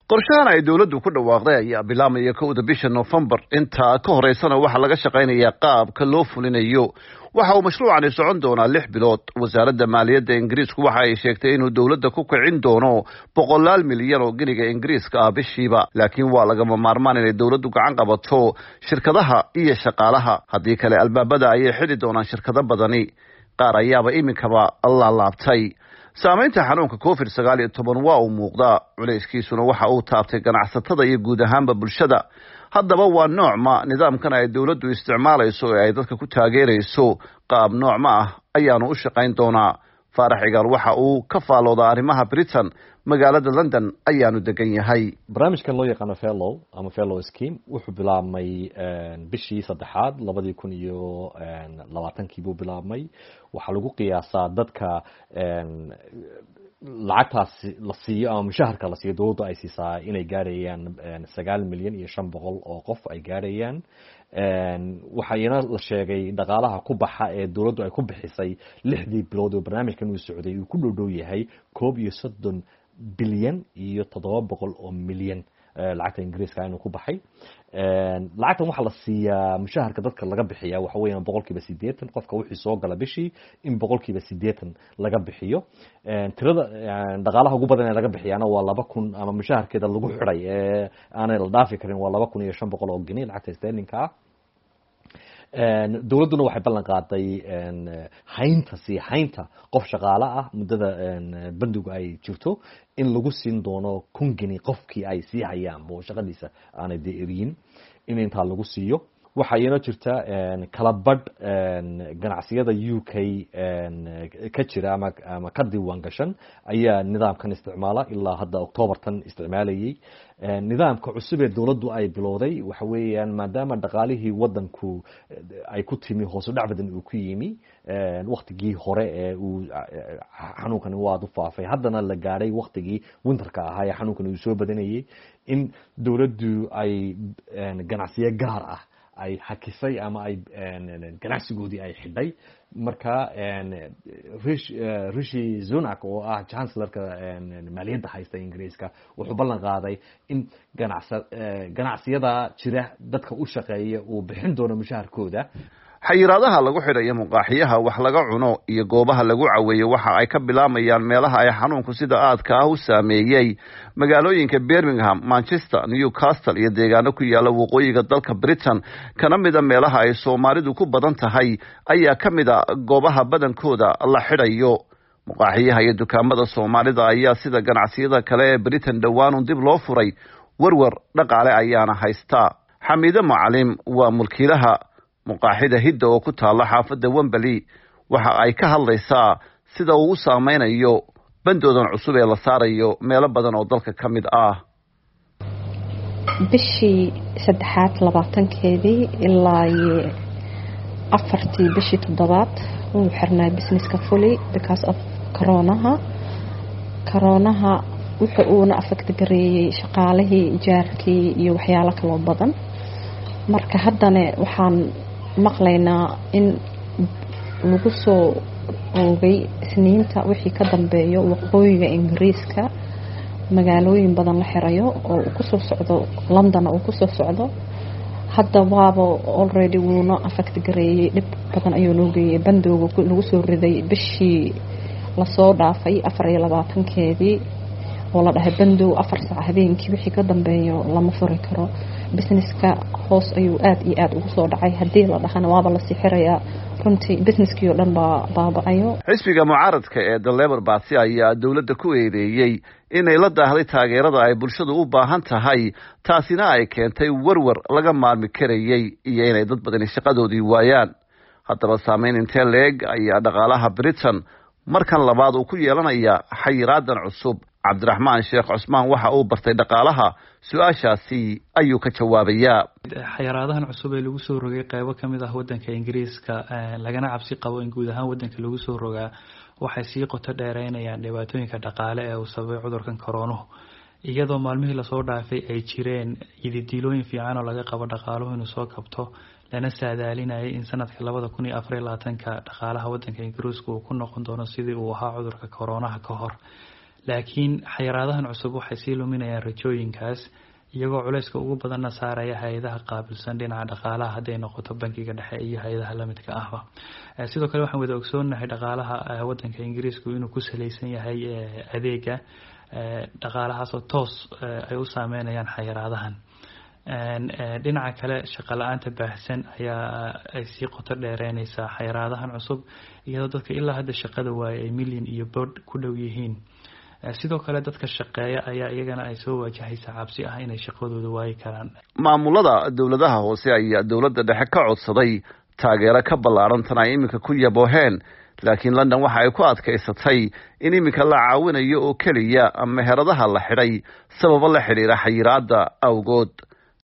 qorshahan ay dowladdu ku dhawaaqday ayaa bilaamaya kowda bisha noofembar intaa ka horeysana waxaa laga shaqaynayaa qaabka loo fulinayo waxa uu mashruucani socon doonaa lix bilood wasaaradda maaliyadda ingiriisku waxa ay sheegtay inuu dowladda ku kicin doono boqolaal milyan oo geniga ingiriiska ah bishiiba laakiin waa lagama maarmaan inay dowladdu gacan qabato shirkadaha iyo shaqaalaha haddii kale albaabada ayay xidhi doonaan shirkado badani qaar ayaaba iminkaba laalaabtay saamaynta xanuunka covid sagaal iyo toban waa uu muuqdaa culayskiisuna waxa uu taabtay ganacsatada iyo guud ahaanba bulshada haddaba waa noocma nidaamkan ay dowladdu isticmaalayso ee ay dadka ku taageerayso qaab noocma ah ayaanu u shaqayn doonaa faarax cigaal waxa uu ka faaloodaa arrimaha britain magaalada london ayaanu degan yahay barnaamijkan loo yaqaano fellow ama fellow scheme wuxuu bilaabmay bishii saddexaad labadii kun iyo labaatankii buu bilaabmay waxaa lagu qiyaasaa dadka lacagtaas la siiyo ama mushaharka la siiyo dowladdu ay siisaa inay gaarayaan sagaal milyan iyo shan boqol oo qof ay gaarayaan waxayna la sheegay dhaqaalaha ku baxa ee dowladdu ay ku bixisay lixdii bilood oo barnaamijkan uu socday uu ku dhow dhow yahay koob iyo soddon bilyan iyo toddoba boqol oo milyan lacagta ingiriiska inuu ku baxay lacagtan waxaa la siiyaa mushaharka dadka laga bixiya waxa weeyaan boqol kiiba sideetan qofka wixii soo gala bishii in boqol kiiba sideetan laga bixiyo tirada dhaqaalaha ugu badan ee laga bixiyaana waa laba kun ama mushaharkeeda lagu xidhay ee aanay la dhaafi karin waa laba kun iyo shan boqol oo geni lacagta sterlinka ah dowladduna waxay ballan qaaday haynta sii haynta qof shaqaale ah muddada bandigu ay jirto in lagu siin doono kun geni qofkii ay sii hayaan bo shaqadiisa aanay dee eriyin in intaa lagu siiyo waxaa iyana jirta kala badh ganacsiyada u k ka jira ama ama ka diiwaan gashan ayaa nidaamkan isticmaala ilaa hadda octoobartan isticmaalayay nidaamka cusub ee dowladdu ay bilowday waxa weeyaan maadaama dhaqaalihii wadanku ay ku timi hoosu dhac badan uu ku yimi waktigii hore ee uu xanuunkani waad u faafay haddana la gaadhay waktigii winterka ahaa ee xanuunkani uu soo badanayay in dowladdu ay ganacsiyo gaar ah ay hakisay ama ay ganacsigoodii ay xidhay marka rishi zunak oo ah chancellorka maaliyadda haysta ingiriiska wuxuu ballan qaaday in ganacsa ganacsiyada jira dadka u shaqeeya uu bixin doono mushaharkooda xayiraadaha lagu xidhayo muqaaxiyaha wax laga cuno iyo goobaha lagu caweeyo waxa ay ka bilaamayaan meelaha ay xanuunku sida aadka ah u saameeyey magaalooyinka birmingham manchester newcastle iyo deegaano ku yaala waqooyiga dalka britain kana mida meelaha ay soomaalidu ku badan tahay ayaa ka mid a goobaha badankooda la xidhayo muqaaxiyaha iyo dukaamada soomaalida ayaa sida ganacsiyada kale ee britain dhowaanun dib loo furay werwer dhaqaale ayaana haystaa xamiide macalim waa mulkiilaha muqaaxida hidda oo ku taalla xaafadda wembali waxa ay ka hadlaysaa sida uu u saameynayo bandoodan cusub ee la saarayo meelo badan oo dalka ka mid ah bishii saddexaad labaatankeedii ilaa iyo afartii bishii toddobaad wuu xirnaa businesska fully because of coroonaha coroonaha wuxa uuna affect gareeyey shaqaalihii jaarkii iyo waxyaalo kaloo badan marka haddana waxaan maqlaynaa in lagu soo oogay isniinta wixii ka dambeeyo waqooyiga ingiriiska magaalooyin badan la xirayo oo uu kusoo socdo londonna uu kusoo socdo hadda waaba already wuuna affect gareeyey dhib badan ayuu noo geeyey bandooga lagu soo riday bishii lasoo dhaafay afar iyo labaatankeedii oo la dhahay bandow afar saac habeenkii wixii ka dambeeyo lama furi karo businesska hoos ayuu aada iyo aada ugu soo dhacay haddii la dhahana waaba lasii xirayaa runtii businesskii oo dhan baa baaba-ayo xisbiga mucaaradka ee the lebor baty ayaa dowladda ku eedeeyey inay la daahday taageerada ay bulshadu u baahan tahay taasina ay keentay werwer laga maarmi karayey iyo inay dad badani shaqadoodii waayaan haddaba saameyn intee leeg ayaa dhaqaalaha britain markan labaad uu ku yeelanaya xayiraadan cusub cabdiraxmaan sheekh cusmaan waxa uu bartay dhaqaalaha su-aashaasi ayuu ka jawaabayaa xayiraadahan cusub ee lagu soo rogay qeybo ka mid ah wadanka ingiriiska lagana cabsi qabo in guud ahaan wadanka lagu soo rogaa waxay sii qoto dheereynayaan dhibaatooyinka dhaqaale ee uu sababay cudurkan koroonuhu iyadoo maalmihii lasoo dhaafay ay jireen yididiilooyin fiican oo laga qabo dhaqaaluhu inuu soo kabto lana saadaalinayay in sanadka labada kun iyo afariyo labaatanka dhaqaalaha wadanka ingiriiska uu ku noqon doono sidii uu ahaa cudurka koroonaha ka hor laakiin xayiraadahan cusub waxay sii luminayaan rajooyinkaas iyagoo culayska ugu badanna saaraya hay-adaha qaabilsan dhinaca dhaqaalaha hadday noqoto bankiga dhexe iyo hay-adaha lamidka ahba sidoo kale waxaan wada ogsoonahay dhaqaalaha wadanka ingiriisku inuu ku salaysan yahay adeega dhaqaalahaasoo toos ay u saameynayaan xayiraadahan dhinaca kale shaqo la-aanta baahsan ayaa ay sii qoto dheereyneysaa xayiraadahan cusub iyadoo dadka ilaa hadda shaqada waaye ay milyan iyo bood ku dhow yihiin sidoo kale dadka shaqeeya ayaa iyagana ay soo waajahaysa cabsi ah inay shaqadooda waayi karaan maamulada dowladaha hoose ayaa dowladda dhexe ka codsaday taageero ka ballaaran tan ay iminka ku yabooheen laakiin london waxa ay ku adkaysatay in iminka la caawinayo oo keliya meheradaha la xidhay sababo la xidhiira xayiraada awgood